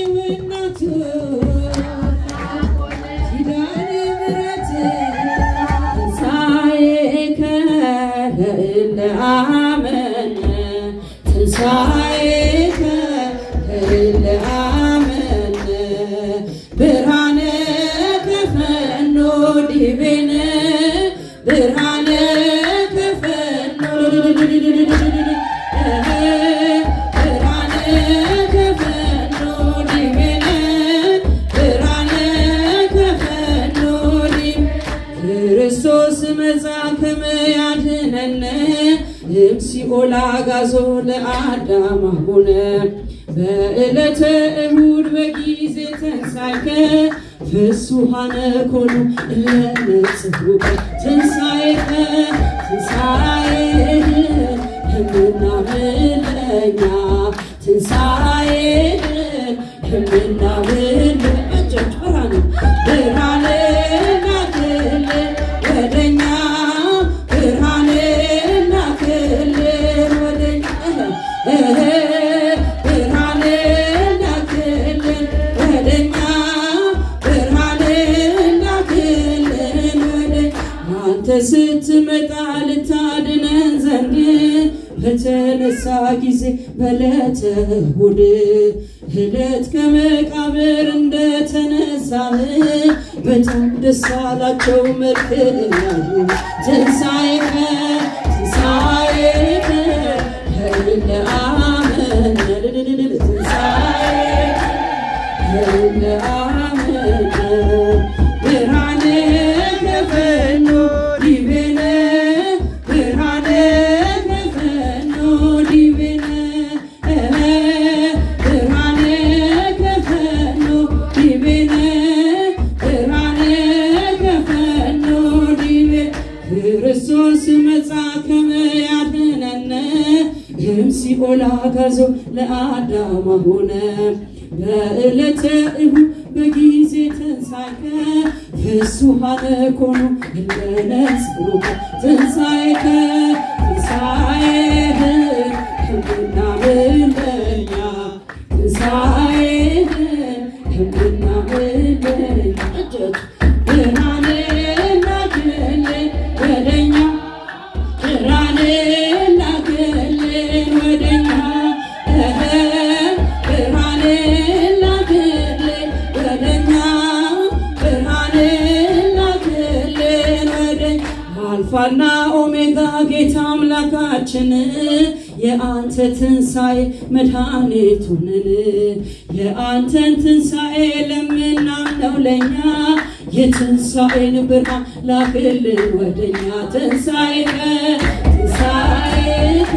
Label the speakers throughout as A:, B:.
A: እናቱ ኪዳነ ምሕረት ትንሣኤከ ለእለ አመነ ትንሣኤከ ለእለ አመነ ብርሃነ ከፈኖ ዲቤነ ብርሃነ ከፈኖ ብርሃነ ከፈኖ ዲቤነ ብርሃነ ከፈኖ ዲቤነ ክርስቶስ መጻ ከመ ያድኅነነ እምሲኦል አግዓዞ ለአዳም አቡነ በዕለተ እሑድ በጊዜ ተንሣእከ ፍሱሐነ ኮኑ እለ ነጽሩከ ትንሣኤከ ትንሣኤህን የምናምን ለእኛ ትንሣኤህን የምናምን እጆች ብርሃን ብርሃን ላክልን ወደኛ ብርሃን ላክልን ወደኛ ብርሃን ላክልን ወደኛ ብርሃን ላክልን ወደኛ አንተ ስትመጣ ልታድነን ዘንድ በተነሳ ጊዜ በዕለተ እሑድ ዕለት ከመቃብር እንደተነሳህ በጣም ደስ አላቸው መልክህን ያዩ ትንሣኤከ ትንሣኤከ ከእለ አመነ ትንሣኤከ ከእለ አመነ ብርሃነ ከፈኖ ዲቤነ ብርሃነ ከፈኖ ዲቤነ ብርሃነ ከፈኖ ዲቤነ ብርሃነ ከፈኖ ዲቤነ ክርስቶስ መጻ ከመ ያድኅነነ እምሲኦል አግዓዞ ለአዳም አቡነ በዕለተ እሑድ በጊዜ ተንሣእከ ፍሱሐነ ኮኑ እለ ነጽሩከ ትንሣኤከ ትንሣኤህን የምናምን ለእኛ ትንሣኤህን የምናምን ለእኛ እጆች ብርሃን ላክልን ወደኛ ብርሃን ላክልን ወደኛ ብርሃን ላክልን ወደኛ ብርሃን ላክልን ወደኛ አልፋና ኦሜጋ ጌታ አምላካችን የአንተ ትንሣኤ መድኃኒቱንን የአንተን ትንሣኤ ለምናምነው ለእኛ የትንሣኤን ብርሃን ላክልን ወደኛ ትንሣኤከ ትንሣኤከ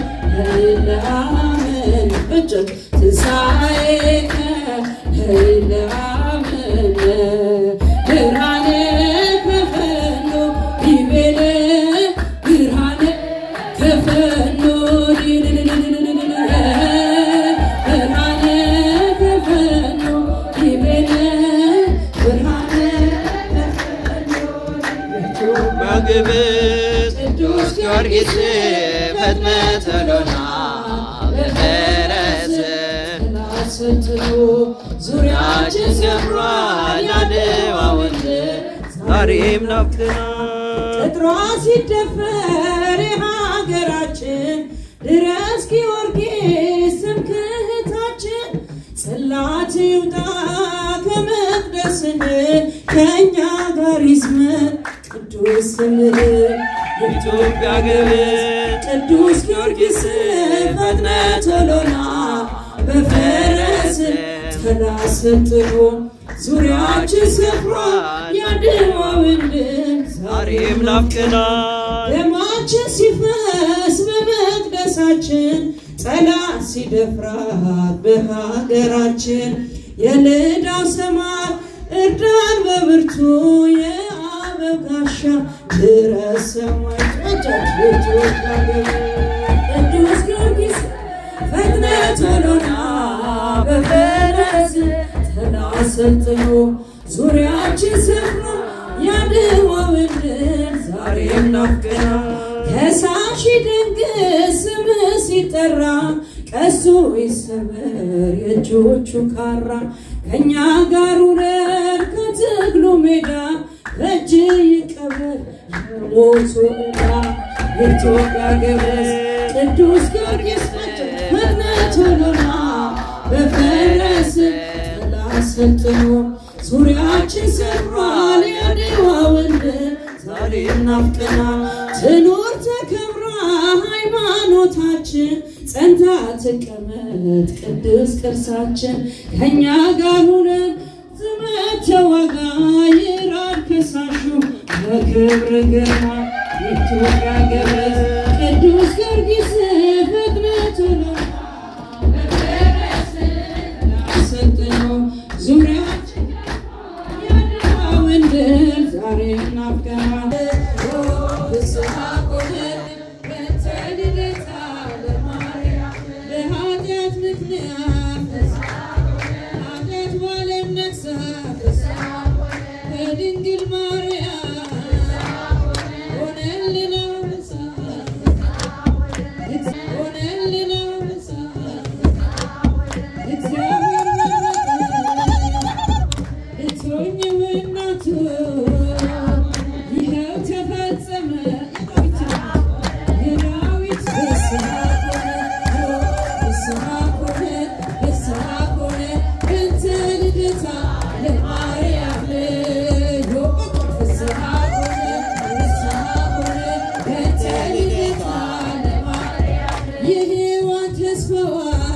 A: ለአመን እጆች ትንሣኤከ ለአመን ብርሃነ ከፈኖ ዲቤነ ብርሃነ ከፈኖ ብርሃነ ከፈኖ ዲቤነ ብርሃነ
B: በግብፅ ቅዱስ ጊዮርጊስ ፈጥነ ተሎና በፈረስ
A: ስትሉ ዙሪያችን
B: ያጭሰምሯል ያድዋ ወንዝ ዛሬም ናፍቅናል
A: ቅጥሯ ሲደፈር የሀገራችን ድረስ ጊዮርጊስ ስምክህታችን ጽላት ይውጣ ከመቅደስህ ከእኛ ጋር ይዝመር ቅዱስ ስምህ
B: ኢትዮጵያ ግብፅ
A: ቅዱስ ጊዮርጊስ ፈጥነ ቶሎና በፈረስ ጥላ ሰጥሮ ዙሪያችን ሰፍሯ ያድዋውን ድል
B: ዛሬም ናፍቅናል
A: ደማችን ሲፈስ በመቅደሳችን ጠላት ሲደፍራት በሀገራችን የልዳው ሰማይ እርዳን በብርቱ የአበብ ጋሻ ድረስ ሰማይ ጨጫች ኢትዮጵያ ቅዱስ ጊዮርጊስ ፈጥነ ቶሎና በፈረስ ጥላ ሰልጥኖ ዙሪያችን ሰፍሮ ያድዋውን ድል ዛሬም ናፍቀናል። ከሳሺ ድንግል ስምህ ሲጠራ ቀሱ ይሰበር የእጆቹ ካራ ከእኛ ጋር ውረድ ከትግሉ ሜዳ ከእጅ ይቀበር የሞቱ ዕዳ የኢትዮጵያ ገብረስ ቅዱስ ጊዮርጊስ መግነቶሎና በፈረስ ጥላ ሰልጥኖ ዙሪያችን ሰፍሯል የአድዋ ወንድ ዛሬ ናፍቀና ትኑር ተከብራ ሃይማኖታችን ጸንታ ትቀመጥ ቅዱስ ቅርሳችን ከእኛ ጋር ሁነን ዘመት ተዋጋ ይራድ ከሳሹ በክብር ግርማ የኢትዮጵያ ገብረ ቅዱስ ጊዮርጊስ ፍጥነቱን ሰልጥኖ ዙሪያችን ያድዋውን ድል ዛሬ ናፍቀናል። ፍስሐ ኮነ በእንተ ልደታ ለማርያም በኃጢአት ምክንያት ኃጢአት ባለም ነግሳ በድንግል ማርያም ሆነልን አንበሳ ሆነልን አንበሳ እግዚአብሔር እቶኝ እናቱ ይኸው ተፈጸመ የዳዊት ፍስሐ ኮነ ፍስሐ ኮነ ፍስሐ ኮነ በእንተ ልደታ ለማርያም ልዩ ፍስሐ ኮነ ፍስሐ ኮነ በእንተ ልደታ ለማርያም የሔዋን ተስፋዋ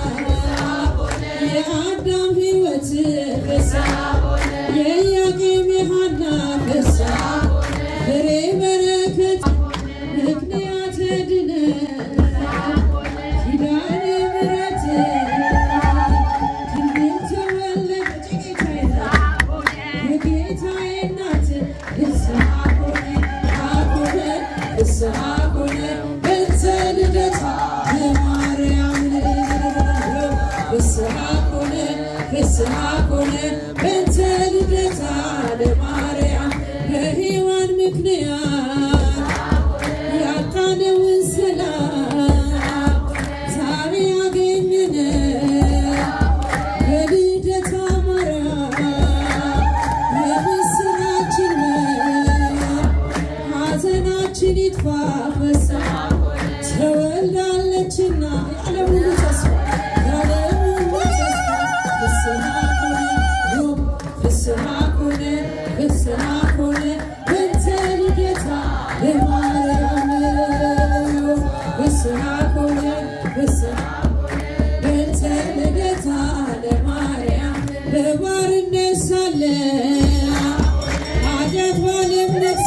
A: የአዳም ሕይወት ፍስሐ የኢያቄም የሐና ፍስሐ ፍሬ በረከት ምክንያተ ድነት ኪዳነ ምሕረት ድንግል ተወለደች የጌታዬ እናት ፍስሐ ኮነ ኮነ ፍስሐ ኮነ በእንተ ልደታ ለማርያም ፍስሐ ኮነ ፍስሐ ኮነ በእንተ ልደታ ለማርያም በሔዋን ምክንያት ያጣነውን ሰላም ዛሬ ያገኘነ በልደታ ማርያም የምስራችን ሐዘናችን ይጥፋ ፍስሐ ተወልዳለችና የዓለም ሁሉ ተስፋ የዓለም ሁሉ ተስፋ ፍስሐ ኮነ ፍስሐ ኮነ ፍስሐ ኮነ በእንተ ልደታ ለማርያም ፍስሐ ኮነ ፍስሐ በእንተ ልደታ ለማርያም በባርነት ሳለ ኃጢአት ባለም ነግሳ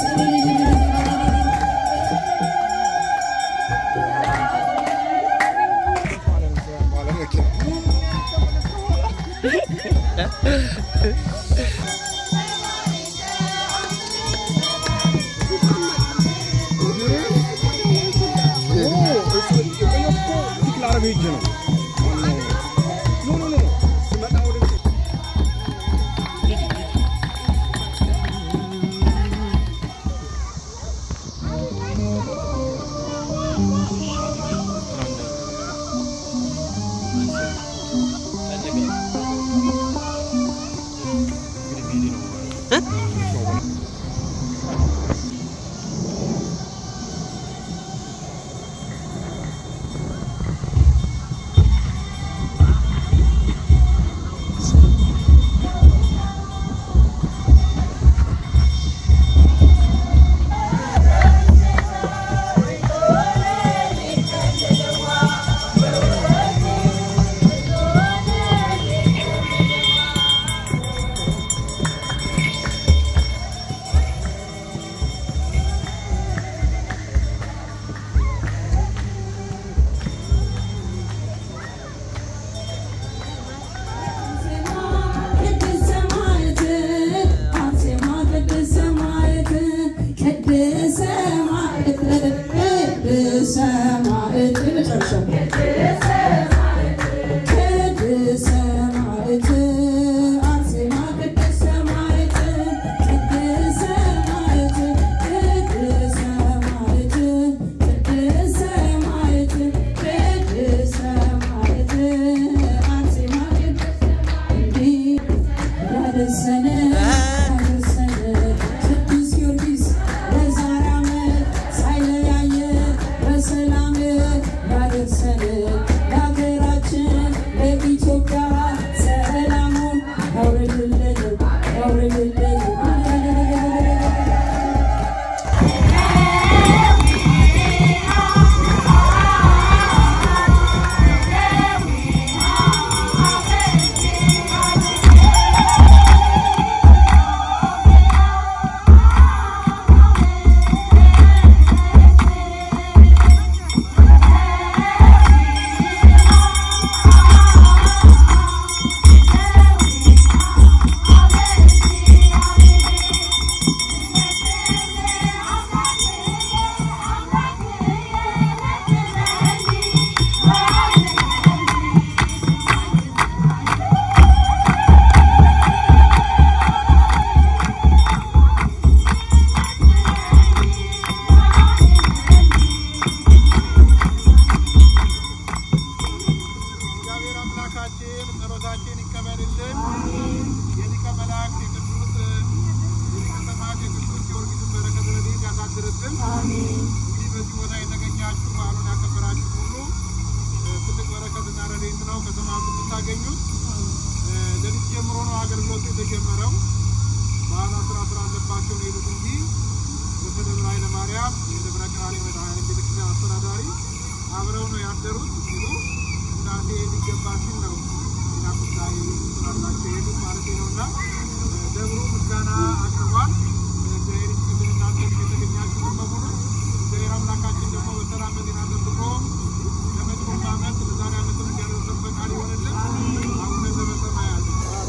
C: ያድርግልን። እንግዲህ በዚህ ቦታ የተገኛችሁ በዓሉን ያከበራችሁ ሁሉ እ፣ ትልቅ በረከትና ረድኤት ነው ከተማቱ የምታገኙት። እ፣ ሌሊት ጀምሮ ነው አገልግሎቱ የተጀመረው። በዓላት ስራ ስራ አለባቸው ነው የሄዱት እንጂ ርዕሰ ደብረ ኃይለ ማርያም የደብረ ቀራንዮ መድኃኔዓለም ቤተክርስቲያን አስተዳዳሪ አብረው ነው ያደሩት ሲሉ እንዳሴ ሊገባ ሲል ነው ሌላ ጉዳይ ስላላቸው የሄዱት ማለት ነው እና እ፣ ደብሩ ምስጋና አቅርቧል። እግዚአብሔር ይስጥልን እናንተ የተገኛችሁ በሙሉ እግዚአብሔር አምላካችን ደግሞ በሰላም በጤና ጠብቆ ለመጪውም ዓመት ለዛሬ ዓመት እንዲያደርሰን ፈቃድ ይሆንልን። አቡነ ዘበሰማያት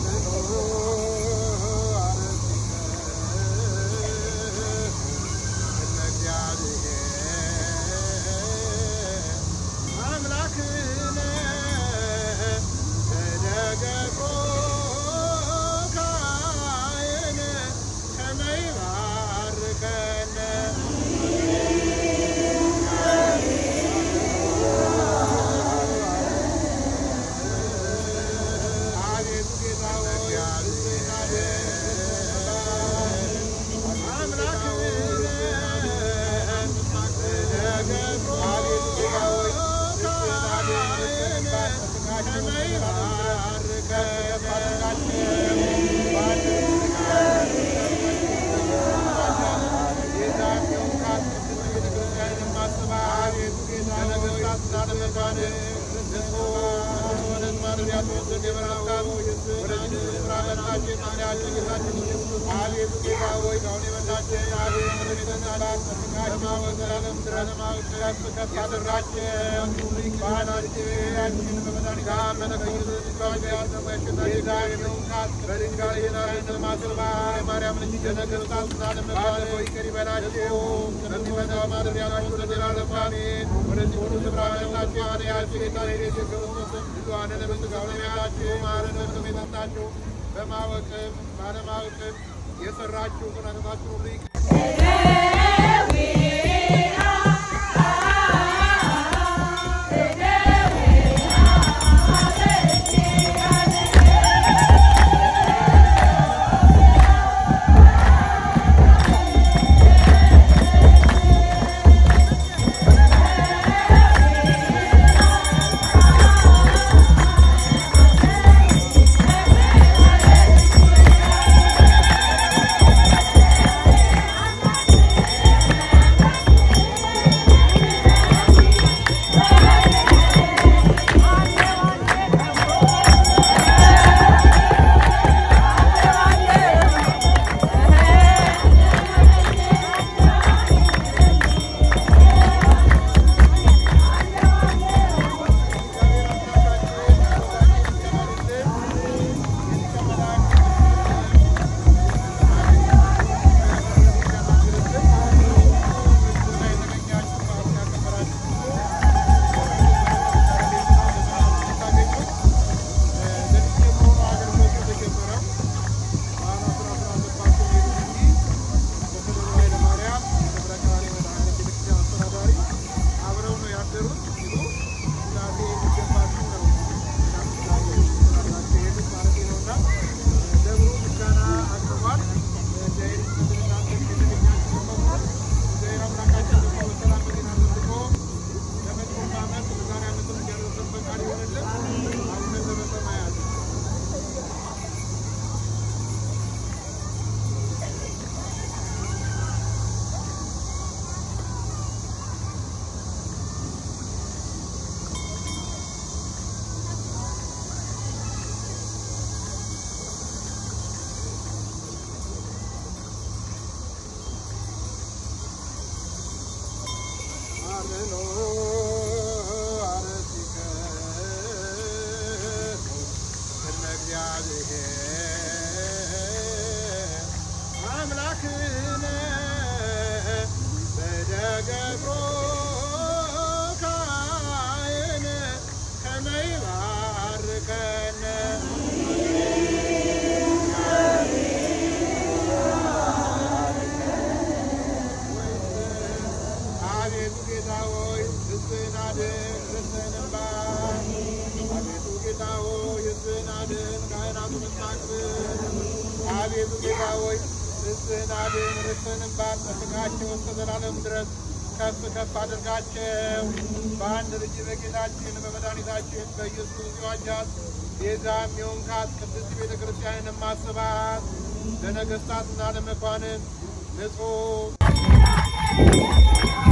C: በማወቅም ባለማወቅም የሰራችሁ ቅናታችሁ ሁሉ ይቅር አቤቱ ጌታ ሆይ ሕዝብህን አድን፣ ርስትህንም ባርክ፣ ጠብቃቸው እስከ ዘላለም ድረስ ከፍ ከፍ አድርጋቸው። በአንድ ልጅ በጌታችን በመድኃኒታችን በኢየሱስ የዋጃት ቤዛም የሆንካት ቅድስት ቤተ ክርስቲያንን ማስባት ለነገሥታትና ለመኳንን ንጹሕ